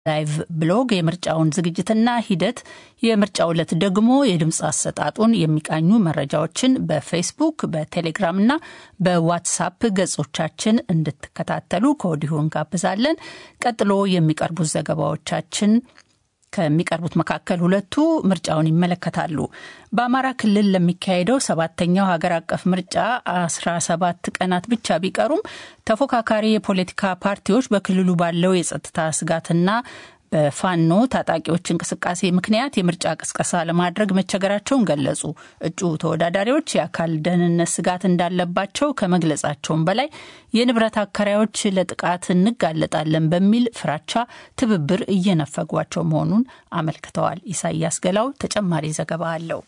ላይቭ ብሎግ የምርጫውን ዝግጅትና ሂደት፣ የምርጫው ዕለት ደግሞ የድምፅ አሰጣጡን የሚቃኙ መረጃዎችን በፌስቡክ በቴሌግራምና በዋትሳፕ ገጾቻችን እንድትከታተሉ ከወዲሁ እንጋብዛለን። ቀጥሎ የሚቀርቡት ዘገባዎቻችን ከሚቀርቡት መካከል ሁለቱ ምርጫውን ይመለከታሉ። በአማራ ክልል ለሚካሄደው ሰባተኛው ሀገር አቀፍ ምርጫ አስራ ሰባት ቀናት ብቻ ቢቀሩም ተፎካካሪ የፖለቲካ ፓርቲዎች በክልሉ ባለው የጸጥታ ስጋትና በፋኖ ታጣቂዎች እንቅስቃሴ ምክንያት የምርጫ ቅስቀሳ ለማድረግ መቸገራቸውን ገለጹ። እጩ ተወዳዳሪዎች የአካል ደህንነት ስጋት እንዳለባቸው ከመግለጻቸውም በላይ የንብረት አከራዮች ለጥቃት እንጋለጣለን በሚል ፍራቻ ትብብር እየነፈጓቸው መሆኑን አመልክተዋል። ኢሳያስ ገላው ተጨማሪ ዘገባ አለው።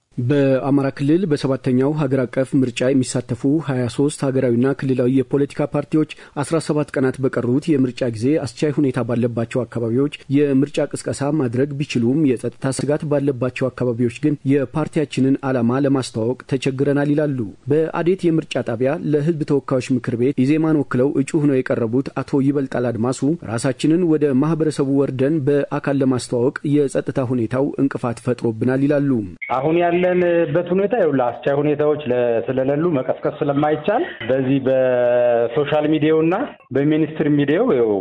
በአማራ ክልል በሰባተኛው ሀገር አቀፍ ምርጫ የሚሳተፉ 23 ሀገራዊና ክልላዊ የፖለቲካ ፓርቲዎች 17 ቀናት በቀሩት የምርጫ ጊዜ አስቻይ ሁኔታ ባለባቸው አካባቢዎች የምርጫ ቅስቀሳ ማድረግ ቢችሉም የጸጥታ ስጋት ባለባቸው አካባቢዎች ግን የፓርቲያችንን ዓላማ ለማስተዋወቅ ተቸግረናል ይላሉ። በአዴት የምርጫ ጣቢያ ለሕዝብ ተወካዮች ምክር ቤት ኢዜማን ወክለው እጩ ሆነው የቀረቡት አቶ ይበልጣል አድማሱ ራሳችንን ወደ ማህበረሰቡ ወርደን በአካል ለማስተዋወቅ የጸጥታ ሁኔታው እንቅፋት ፈጥሮብናል ይላሉ። አሁን ያለ ያለንበት ሁኔታ ይኸውልህ አስቻይ ሁኔታዎች ስለሌሉ መቀስቀስ ስለማይቻል በዚህ በሶሻል ሚዲያውና በሚኒስትር ሚዲያው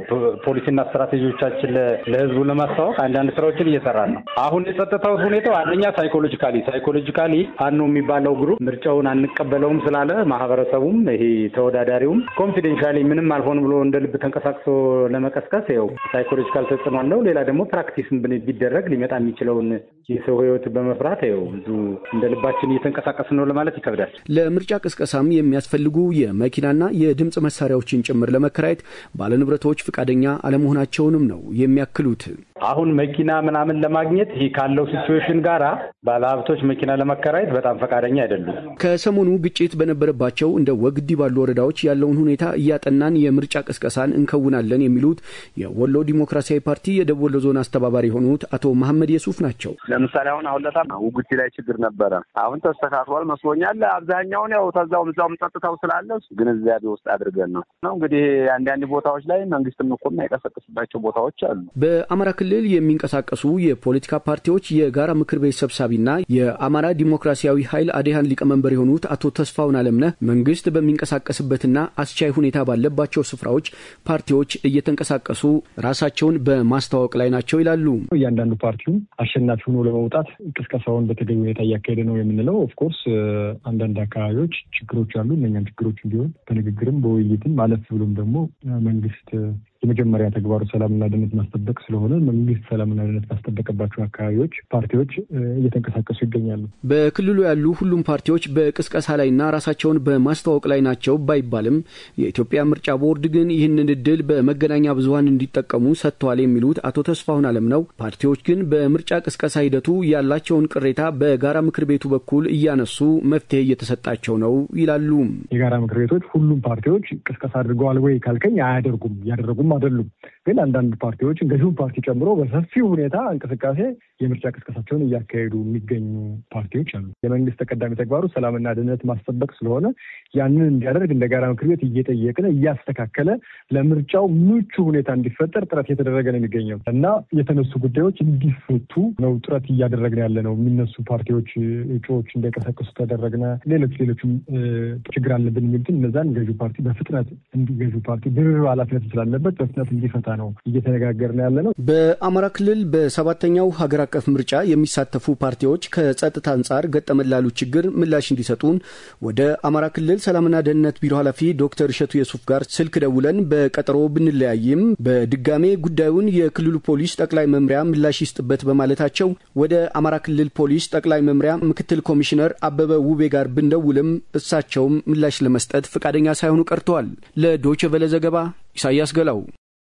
ፖሊሲና ስትራቴጂዎቻችን ለህዝቡ ለማስተዋወቅ አንዳንድ ስራዎችን እየሰራን ነው። አሁን የጸጥታው ሁኔታው አንደኛ ሳይኮሎጂካሊ ሳይኮሎጂካሊ ፋኖ የሚባለው ግሩፕ ምርጫውን አንቀበለውም ስላለ ማህበረሰቡም ይሄ ተወዳዳሪውም ኮንፊደንሻሊ ምንም አልሆን ብሎ እንደ ልብ ተንቀሳቅሶ ለመቀስቀስ ይኸው ሳይኮሎጂካል ተጽዕኖ አለው። ሌላ ደግሞ ፕራክቲስም ቢደረግ ሊመጣ የሚችለውን የሰው ህይወት በመፍራት ይኸው ብዙ እንደ ልባችን እየተንቀሳቀስ ነው ለማለት ይከብዳል። ለምርጫ ቅስቀሳም የሚያስፈልጉ የመኪናና የድምፅ መሳሪያዎችን ጭምር ለመከራየት ባለንብረቶች ፈቃደኛ አለመሆናቸውንም ነው የሚያክሉት። አሁን መኪና ምናምን ለማግኘት ይህ ካለው ሲቹዌሽን ጋራ ባለሀብቶች መኪና ለመከራየት በጣም ፈቃደኛ አይደሉም። ከሰሞኑ ግጭት በነበረባቸው እንደ ወግዲ ባሉ ወረዳዎች ያለውን ሁኔታ እያጠናን የምርጫ ቅስቀሳን እንከውናለን የሚሉት የወሎ ዲሞክራሲያዊ ፓርቲ የደቡብ ወሎ ዞን አስተባባሪ የሆኑት አቶ መሐመድ የሱፍ ናቸው። ለምሳሌ አሁን አሁን ለታ ውግዲ ላይ ችግር ነበረ። አሁን ተስተካክሏል መስሎኛል። አብዛኛውን ያው ተዛውም እዛውም ጸጥታው ስላለ ግንዛቤ ውስጥ አድርገን ነው ነው እንግዲህ አንዳንድ ቦታዎች ላይ መንግስትም እኮ የማይቀሰቅስባቸው ቦታዎች አሉ። በአማራ ክልል የሚንቀሳቀሱ የፖለቲካ ፓርቲዎች የጋራ ምክር ቤት ሰብሳቢና የአማራ ዲሞክራሲያዊ ኃይል አዴሃን ሊቀመንበር የሆኑት አቶ ተስፋውን አለምነህ መንግስት በሚንቀሳቀስበትና አስቻይ ሁኔታ ባለባቸው ስፍራዎች ፓርቲዎች እየተንቀሳቀሱ ራሳቸውን በማስተዋወቅ ላይ ናቸው ይላሉ። እያንዳንዱ ፓርቲውም አሸናፊ ሆኖ ለመውጣት ቅስቀሳውን በተገቢ ሁኔታ እያካሄደ ነው የምንለው። ኦፍኮርስ አንዳንድ አካባቢዎች ችግሮች አሉ። እነኛም ችግሮች ቢሆን በንግግርም በውይይትም አለፍ ብሎም ደግሞ መንግስት የመጀመሪያ ተግባሩ ሰላምና ደህንነት ማስጠበቅ ስለሆነ መንግስት ሰላምና ደህንነት ባስጠበቀባቸው አካባቢዎች ፓርቲዎች እየተንቀሳቀሱ ይገኛሉ። በክልሉ ያሉ ሁሉም ፓርቲዎች በቅስቀሳ ላይና ራሳቸውን በማስተዋወቅ ላይ ናቸው ባይባልም የኢትዮጵያ ምርጫ ቦርድ ግን ይህንን እድል በመገናኛ ብዙኃን እንዲጠቀሙ ሰጥተዋል የሚሉት አቶ ተስፋሁን አለም ነው። ፓርቲዎች ግን በምርጫ ቅስቀሳ ሂደቱ ያላቸውን ቅሬታ በጋራ ምክር ቤቱ በኩል እያነሱ መፍትሄ እየተሰጣቸው ነው ይላሉ። የጋራ ምክር ቤቶች ሁሉም ፓርቲዎች ቅስቀሳ አድርገዋል ወይ ካልከኝ አያደርጉም እያደረጉም አይደሉም። ግን አንዳንድ ፓርቲዎች ገዢውን ፓርቲ ጨምሮ በሰፊው ሁኔታ እንቅስቃሴ የምርጫ ቅስቀሳቸውን እያካሄዱ የሚገኙ ፓርቲዎች አሉ። የመንግስት ተቀዳሚ ተግባሩ ሰላምና ደህንነት ማስጠበቅ ስለሆነ ያንን እንዲያደርግ እንደ ጋራ ምክር ቤት እየጠየቅን እያስተካከለ ለምርጫው ምቹ ሁኔታ እንዲፈጠር ጥረት እየተደረገ ነው የሚገኘው እና የተነሱ ጉዳዮች እንዲፈቱ ነው ጥረት እያደረግን ያለ ነው። የሚነሱ ፓርቲዎች እጩዎች እንዳይቀሰቅሱ ተደረግነ። ሌሎች ሌሎችም ችግር አለብን የሚሉትን እነዛን ገዢው ፓርቲ በፍጥነት ገዢው ፓርቲ ድርብ ኃላፊነት ስላለበት በፍጥነት እንዲፈታ ነው እየተነጋገርን ያለ ነው። በአማራ ክልል በሰባተኛው ሀገር አቀፍ ምርጫ የሚሳተፉ ፓርቲዎች ከጸጥታ አንጻር ገጠመን ላሉ ችግር ምላሽ እንዲሰጡን ወደ አማራ ክልል ሰላምና ደህንነት ቢሮ ኃላፊ ዶክተር እሸቱ የሱፍ ጋር ስልክ ደውለን በቀጠሮ ብንለያይም በድጋሜ ጉዳዩን የክልሉ ፖሊስ ጠቅላይ መምሪያ ምላሽ ይስጥበት በማለታቸው ወደ አማራ ክልል ፖሊስ ጠቅላይ መምሪያ ምክትል ኮሚሽነር አበበ ውቤ ጋር ብንደውልም እሳቸውም ምላሽ ለመስጠት ፈቃደኛ ሳይሆኑ ቀርተዋል። ለዶይቼ ቬለ ዘገባ ኢሳያስ ገላው።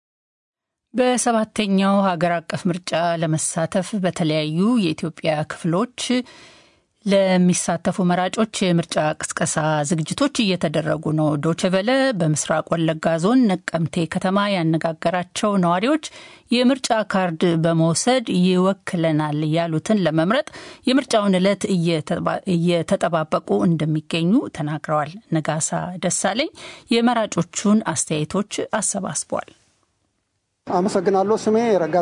በሰባተኛው ሀገር አቀፍ ምርጫ ለመሳተፍ በተለያዩ የኢትዮጵያ ክፍሎች ለሚሳተፉ መራጮች የምርጫ ቅስቀሳ ዝግጅቶች እየተደረጉ ነው። ዶችቨለ በምስራቅ ወለጋ ዞን ነቀምቴ ከተማ ያነጋገራቸው ነዋሪዎች የምርጫ ካርድ በመውሰድ ይወክለናል ያሉትን ለመምረጥ የምርጫውን ዕለት እየተጠባበቁ እንደሚገኙ ተናግረዋል። ነጋሳ ደሳለኝ የመራጮቹን አስተያየቶች አሰባስቧል። አመሰግናለሁ። ስሜ ረጋ